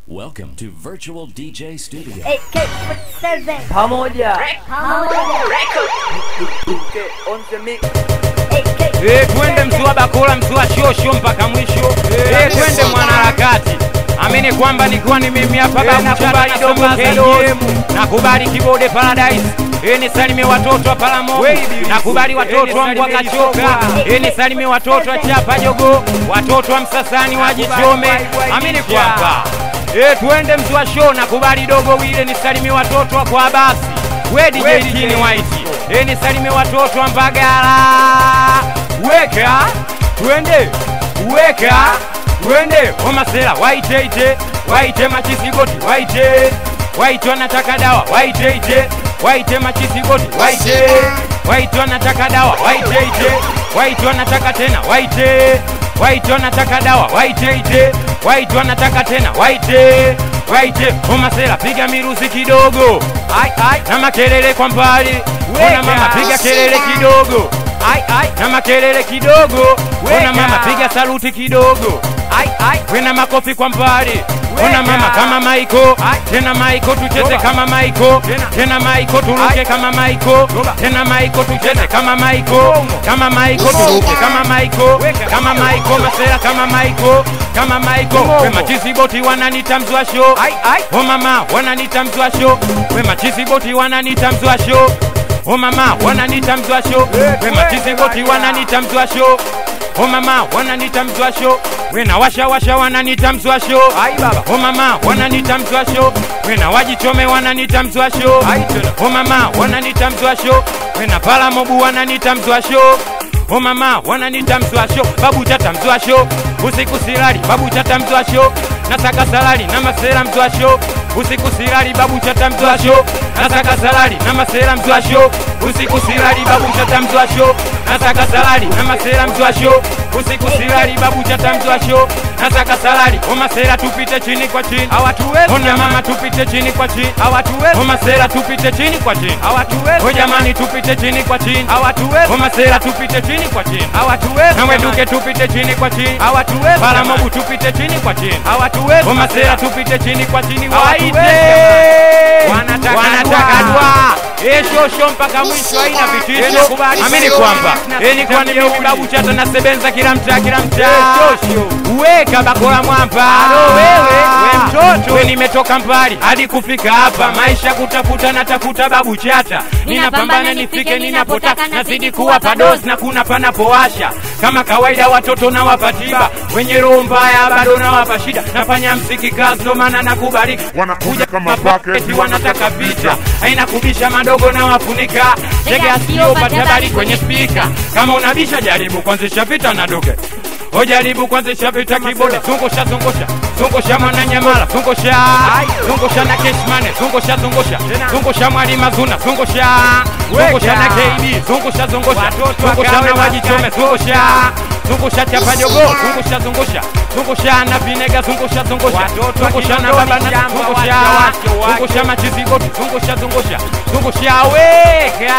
Welcome to Virtual DJ Studio. AK47 pamoja pamoja on the mix AK Eh, twende mzua bakula mzua shosho mpaka mwisho Eh, twende mwanaharakati amini kwamba nikiwa ni mimi hapa bakubali dogo KM nakubali kibode paradise Eh, nisalimie watoto wa Palamo nakubali watoto wa Mbwakachoka Eh, nisalimie watoto wa Chapa Jogo watoto wa Msasani wa Jichome amini kwamba Eh, twende mzua show nakubali dogo wile nisalimie watoto wa kwa basi we DJ Tini White Eh, nisalimie watoto wa Mbagala weka twende weka twende omasela waiteite waite machisigoti waite waite wanataka dawa waiteite waite machisigoti waite waite wanataka dawa waiteite waite wanataka tena waite waite wanataka dawa waiteite waite wanataka tena waite waite omasela piga miruzi kidogo ai ai na makelele kwa mbali ona mama piga kelele kidogo ai ai na makelele kidogo ona mama piga saluti kidogo ai ai wena makofi kwa mbali ona mama kama maiko tena maiko tucheze kama maiko tena maiko turuke kama maiko tena maiko tucheze kama maiko kama maiko turuke kama maiko kama maiko masera kama maiko kama maiko we machizi boti wananita mzwa show o mama wananita mzwa show we machizi boti wananita mzwa show o mama wananita mzwa show we machizi boti wananita mzwa show o mama wananita mzwa show we na washa washa wananita mzwa show ai baba o mama wananita mzwa show we na wajichome wananita mzwa show ai tena o mama wananita mzwa show we na pala mobu wananita mzwa show o mama wananita mzwa show babu chata mzwa show usiku silali babu chata mzwa show nasaka salali na masera mzwa show usiku silali babu chata mzwa show nasaka salali na masera mzwa show usiku silali babu chata mzwa show nasaka salali na masera mzwa show usiku silali babu chata mzwa show nasaka salali o masera tupite chini kwa chini hawatuwezi ona mama tupite chini kwa chini hawatuwezi o masera tupite chini kwa chini hawatuwezi o jamani tupite chini kwa chini hawatuwezi o masera tupite chini kwa chini hawatuwezi na weduke tupite chini kwa chini hawatuwezi pala mobu tupite chini kwa chini hawatuwezi o masera tupite chini kwa chini waite wanataka dua eshosho mpaka mwisho haina vitisho amini kwamba enikuwa ni mimi babu chata nasebenza kila mtaa kila mtaa weka bakola mwamba wewe we mtoto we nimetoka mbali hadi kufika hapa maisha kutafuta natafuta babu chata ninapambana nifike ninapotaka nazidi kuwa padosi na kuna panapowasha kama kawaida watoto nawapa tiba wenye roho mbaya bado nawapa shida nafanya msiki kazi ndo maana nakubalika Wanakuja kama bucket, eti wanataka picha haina kubisha madogo na wafunika tega sikio pata habari kwenye spika kama unabisha jaribu kuanzisha vita na doge ojaribu kuanzisha vita kibode zungusha zungusha zungusha mwananyamala zungusha zungusha na keshmane zungusha zungusha zungusha mwalima zuna zungusha zungusha na kb zungusha zungusha zungusha na wajichome zungusha zungusha chapa jogo zungusha zungusha zungusha na vinega zungusha zungusha zungusha na baba na zungusha zungusha machizi boti zungusha zungusha zungusha weka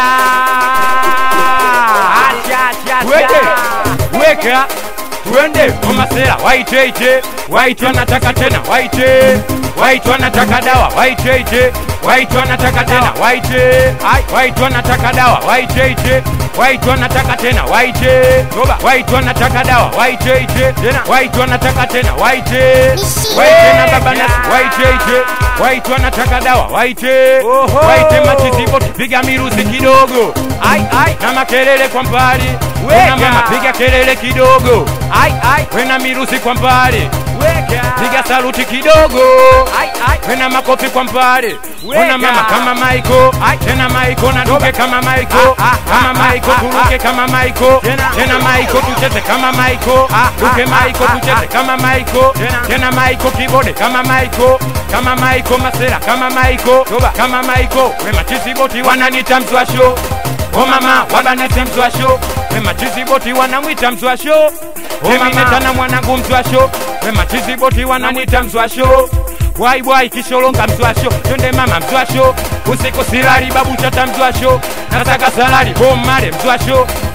weke weka twende omasera waiteite waite wanataka tena waite waite wanataka dawa waiteite waite wanataka tena waite waite wanataka dawa waiteite waite wanataka tena waite waite wanataka dawa waiteite waite wanataka tena waite waite na baba nasi waiteite waite wanataka dawa waite waite machiziboti piga miruzi kidogo ai ai na makelele kwa mbali wena mama piga kelele kidogo ai ai wena miruzi kwa mbali piga saluti kidogo wena makofi kwa mbali ona mama kama maiko tena maiko na duke kama maiko kama maiko turuke kama maiko tena maiko tucheze kama maiko duke maiko tucheze kama maiko tena maiko kibode kama maiko kama maiko masera kama maiko kama maiko we machizi boti wananita mzwasho o mama wabanete mzwasho we machizi boti wanamwita mzwasho eminetana mwanangu mzwasho we machizi boti wanamwita mzwasho bwaibwai kisholonga mzwasho twende mama mzwasho usiku silali babu chata mzwasho nasaka salali bommale mzwasho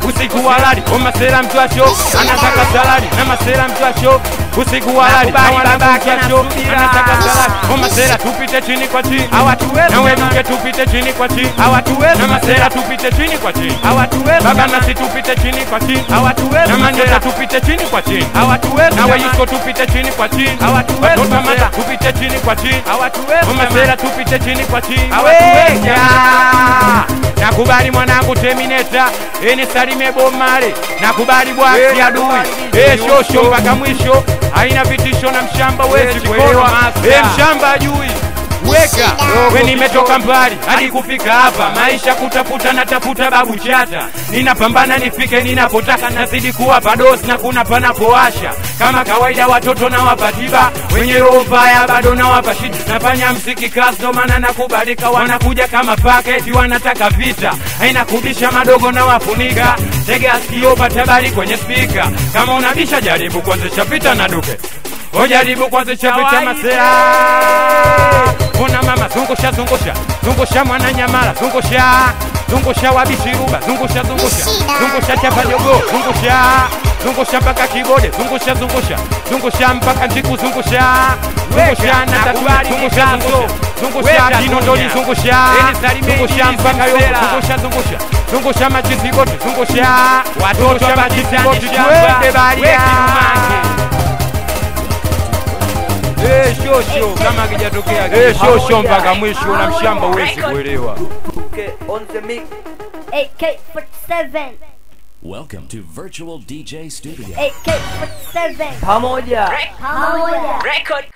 usiku wa lali o masera mtwacho anataka salari na masera mtwacho usiku wa lali na wanabaki mtwacho anataka salari o masera tupite chini kwa chini Hawatuwezi na jamani. weduke tupite chini kwa chini Hawatuwezi na masera masera. tupite chini kwa chini Hawatuwezi baba jamani. nasi tupite chini kwa chini Hawatuwezi na manyota masera. tupite chini kwa chini Hawatuwezi na jamani. weyusko tupite chini kwa chini Hawatuwezi watoto masera. mata tupite chini kwa chini Hawatuwezi Masera tupite chini kwa chini. Hawatuwezi. Weka. Nakubali mwanangu Terminator, eni Salime Bomare, nakubali bwaki Eh, adui, nakubali eh DJ shosho Yusho. mpaka mwisho, haina vitisho na mshamba wezi Wezi kuelewa, kuelewa, master. eh mshamba ajui weka we nimetoka mbali hadi kufika hapa maisha kutafuta natafuta babu chata ninapambana nifike ninapotaka nazidi kuwa padosi na kuna panapowasha kama kawaida watoto na wapatiba wenye roho mbaya bado na wapashidi nafanya msiki kazi ndo maana nakubalika wanakuja kama paketi wanataka vita haina kubisha madogo na wafunika tega sikio patabari kwenye spika kama unabisha jaribu kuanzisha vita na duke ojaribu kuanzisha vita Kawaida. masera Ona mama zungusha zungusha zungusha mwana nyamala zungusha zungusha wabishiruba zungusha zungusha zungusha chapa jogo zungusha zungusha mpaka kibode zungusha zungusha zungusha mpaka njiku zungusha zungusha na tatu nakubali zungusha mikazo. zungusha zungusha Weka kinondoni dunia. zungusha Eli Salimeni zungusha mpaka yogo Zungusela. zungusha zungusha zungusha machizi boti zungusha Watoto zungusha wa machizi Kitani boti shamba. twende baria Weki umange. Eh, shosho kama akijatokea eh, shosho mpaka mwisho na mshamba huwezi kuelewa. AK47. Welcome to Virtual DJ Studio. AK47. pamoja Pamoja.